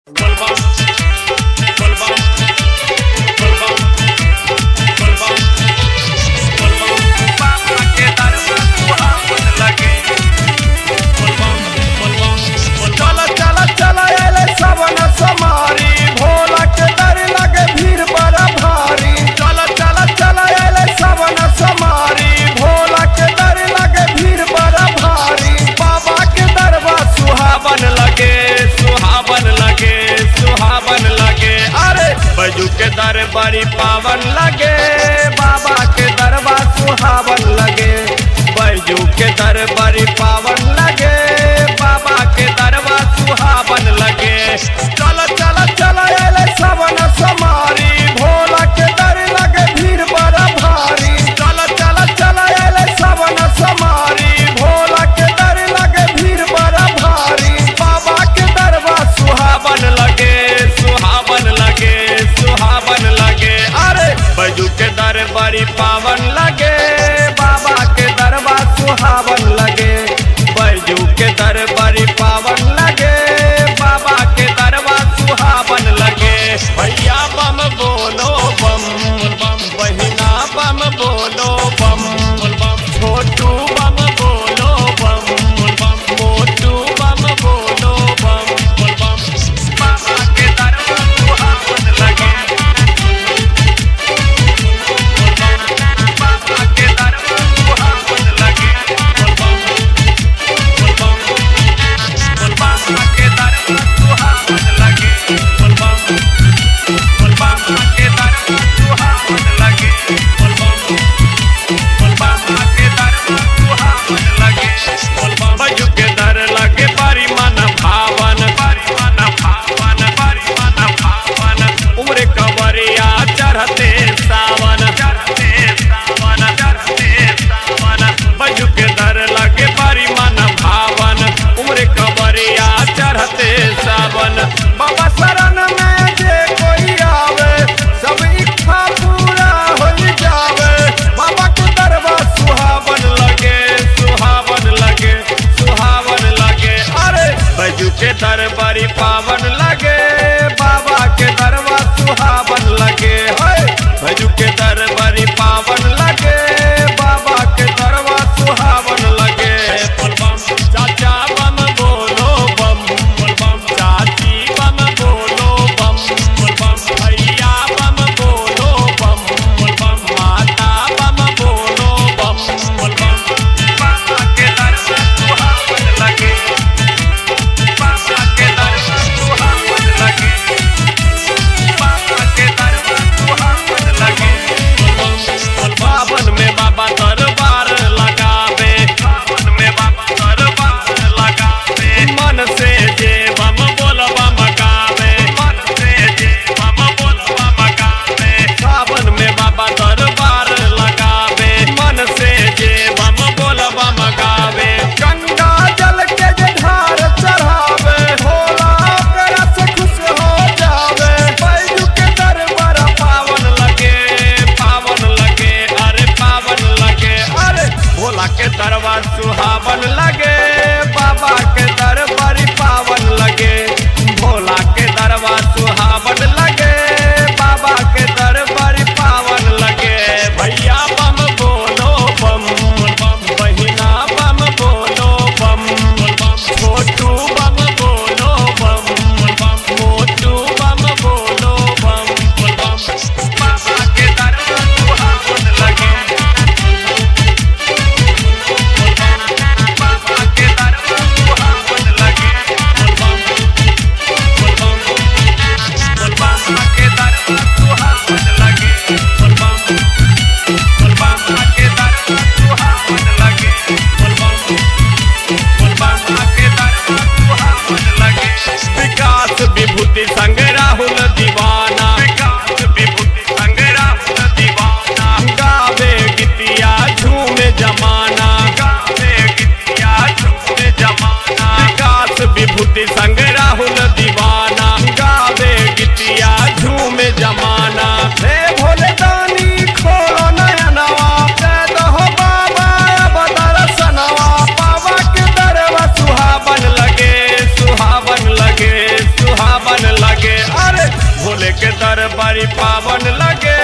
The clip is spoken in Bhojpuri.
बैजू के दर बड़ी पावन लगे बाबा के दरबा सुहावन लगे बैजू के दर बड़ी पावन लगे बाबा के दरबा सुहावन लगे चल चल चल अले सवन समारी भोला के दर लगे भीड़ बड़ा भारी चल चल चल अले सवन समारी भोला के दर लगे भीड़ बड़ा भारी बाबा के दरबा सुहावन लगे सुहावन लगे सुहावन लगे अरे बैजू के दर बड़ी पावन लगे बाबा के दरबा सुहावन लगे बैजू के दर बड़ी पावन लगे बाबा के दरबा सुहावन लगे भैया बम बोलो बम बम बहिना बम बोलो बम बम छोटू बम बोलो बम बम मोटू बम बोलो बम बम बाबा के दरबा सुहावन लगे बाबा के दरबा सुहावन लगे बाबा के दरबा सुहावन लगे बाबा के दरबा सुहावन लगे बाबा के दरबा सुहावन लगे बजू के दर लगे बारी मन भावन बारी मन भावन बारी मन भावन उम्र कवरिया चढ़ते सावन चढ़ते सावन चढ़ते सावन बजू के दर लगे बारी मन भावन उम्र कवरिया चढ़ते सावन बाबा शरण में जे कोई आवे सब इच्छा पूरा हो जावे बाबा के दरबा सुहावन लगे सुहावन लगे सुहावन लगे अरे बजू के दरबारी पावन लगे बाबा के दरबा सुहावन लगे है बजू के दरबारी पावन लगे बाबा के दरबा सुहावन लगे बम बम चाचा बम बोलो बम बम चाची बम बोलो बम बम भैया बम बोलो बम बम माता बम बोलो बम बम बाबा के दरबार सुहावन लगे बाबा के दरबार सुहावन लगे बाबा के दरबार सुहावन लगे बावन में बाबा दरबार लगावे बावन में बाबा दरबार लगावे मन से जे बम बोलबा मगावे मन से जे बम बोलबा मगावे सावन में बाबा दरबार लगावे मन से जे बम बोलबा मगावे गंगा जल के जे धार चढ़ावे होला ओकरा से खुश हो जावे बैजू के दरबार पावन लगे पावन लगे अरे पावन लगे अरे भोला के दरबार सुहावन लगे बाबा के दरबार पावन लगे भोला के दरबार सुहावन लगे बाबा के दरबार पावन लगे भैया बम बोलो बम बम बहिना बम बोलो बम बम छोटू बम बोलो बम बम मोटू बम बोलो बम बम बाबा के दरबार सुहावन लगे बाबा के दरबार सुहावन लगे बाबा के दरबार सुहावन लगे बाबा के दरबार सुहावन लगे बाबा के दरबार सुहावन लगे विकास विभूति संग राहुल दीवाना विकास विभूति संग राहुल दीवाना गावे गीतिया झूमे जमाना गावे गीतिया झूमे जमाना विकास विभूति संग राहुल दीवाना गावे गीतिया झूमे जमाना हे भोले दानी खोलो नयनवा दे दहो बाबा अब दर्शनवा बाबा के दरवा सुहावन लगे सुहावन लगे सुहावन लगे के दरबारी पावन लगे